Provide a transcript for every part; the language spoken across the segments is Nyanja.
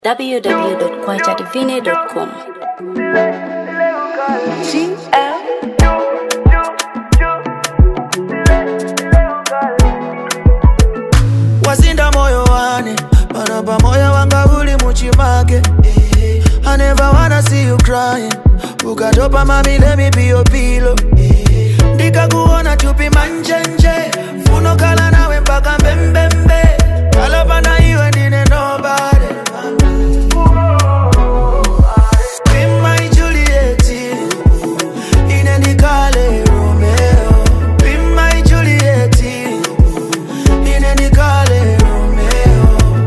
www.kwajadivine.com. wasinda moyo wane pano pa moyo wanga uli muchimake I never wanna see you crying ukatopa mami let me be your pillow ndikakuona chupi manjenje funo kala nawe mpaka mbembembe kalapana iwe ndine nobody Be my Juliet, ine ndikale Romeo Be my Juliet, ine ndikale Romeo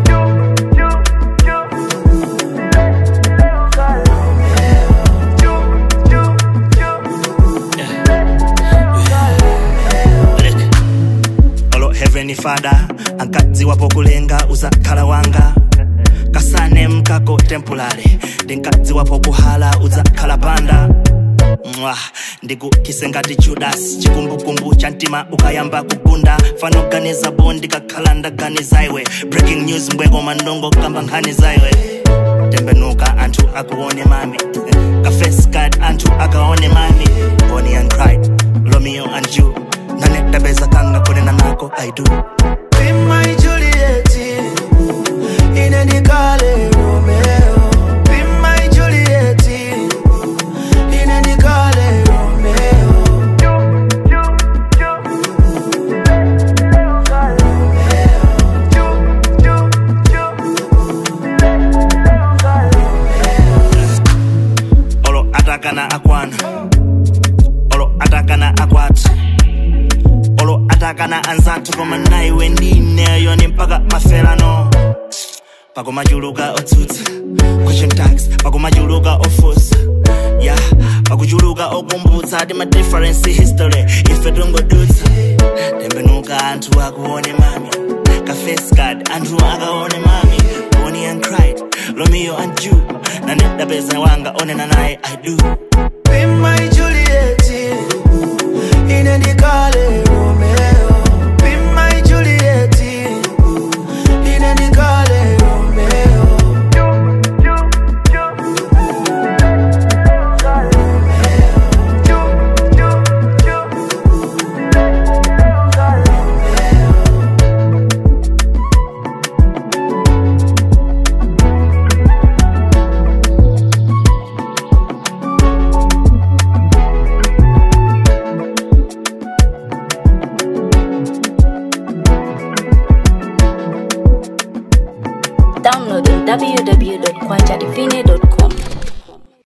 olo heavenly father ankadzi wapo kulenga uzakhala wanga kasane mkako temporary ndinkadzi wapo kuhala uzakhala panda mwa ndikukise ngati judas chikumbukumbu cha mtima ukayamba kugunda fanoganiza bo ndikakhala ndaganiza iwe breaking news mbweko mandongo kamba nkhani zaiwe tembenuka anthu akuone mami kafes card anthu akaone mami bonnie and clyde romeo and you nanedabeza kanga kunena nako i do Be my Juliet, ine ndikale Romeo Be my Juliet, ine ndikale Romeo olo atakana akwana olo atakana akwati olo atakana anzathu koma naiwe ndineyo ni mpaka maferano pakumachuluka otsutsa question tags pakumachuluka ofusa ya pakuchuluka okumbutsa ti ma difference history ife tungodutsa tembenuka anthu akuone mami kafes card anthu akaone mami bonnie and clyde romeo and you nanedapeza wanga onena naye i do Be my Juliet, ine ndikale Romeo. Be my Juliet, ine ndikale Romeo. Download on www.kwajadivine.com.